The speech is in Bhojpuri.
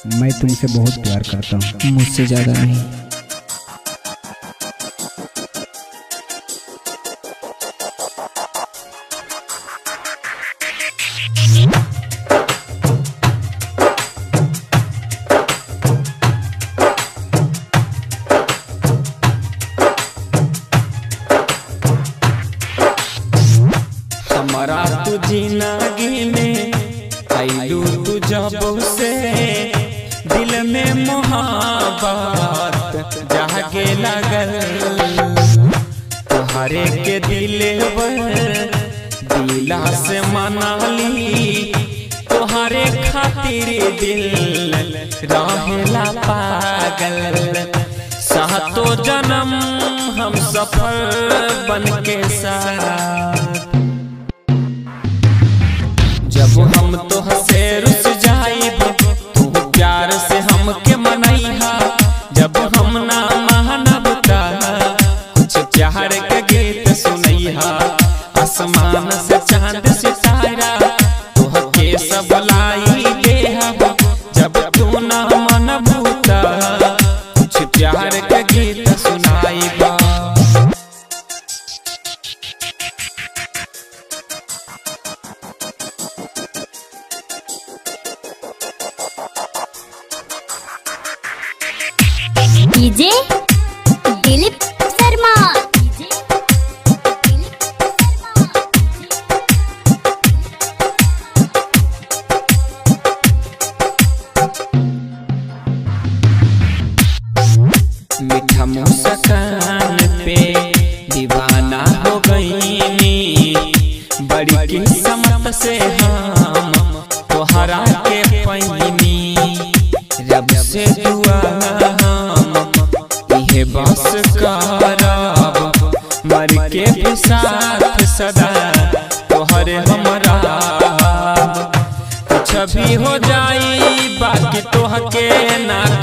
मैं तुमसे बहुत प्यार करता हूँ मुझसे ज्यादा नहीं हमारा तू जिंदगी में आइलू तू जब से दिल में मोहब्बत जागे लगल तुहरे के दिल दिला से मनाली तुहरे खातिर दिल रहेला पागल सातो जन्म हम सफल बन के साथ जब हम तो हसे रुस जाइब तू प्यार से हमके मनैहा जब हम ना मानब ता कुछ प्यार के गीत सुनैहा आसमान से चांद सितारा तोहके सब लाई देहब जब तू ना मनबू ता कुछ प्यार के गीत सुनाइबा डीजे दिलीप शर्मा मीठा मुस्कान पे दीवाना हो गई बड़ी किस्मत से हम तोहरा के पैनी रब से दुआ हम इहे बस करब मर के भी साथ सदा तोहरे हमरा कुछ भी हो जाई बाकी तोहके ना